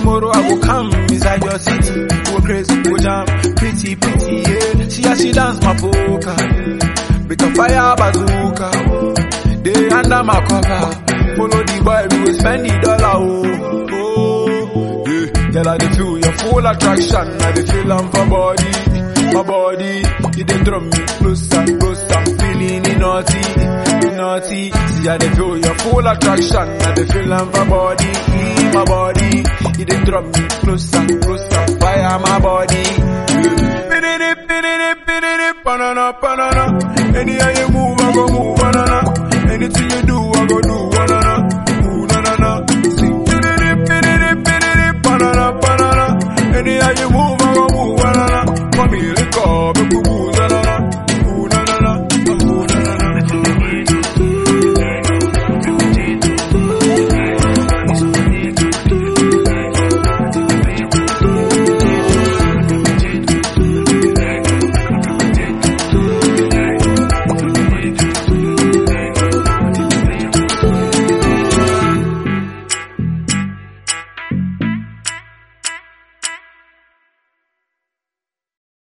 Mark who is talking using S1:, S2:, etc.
S1: tomorrow I go come inside your city. Go crazy, go jam, pretty, pretty, yeah. See how she dance my polka. With a fire bazooka. They under my cover. Follow the boy, we will spend the dollar, oh. oh. Yeah. Girl, I dey feel your full attraction. I dey feel am for body. My body, it dey draw me closer, closer. I'm feeling it naughty, it naughty. See, I dey feel your full attraction. I dey feel am for body. My body, it dey draw me closer, closer. Fire my body. Pididi, pididi, pididi, banana, banana. Anyhow you move, I go move, banana. Anything you do, I go do,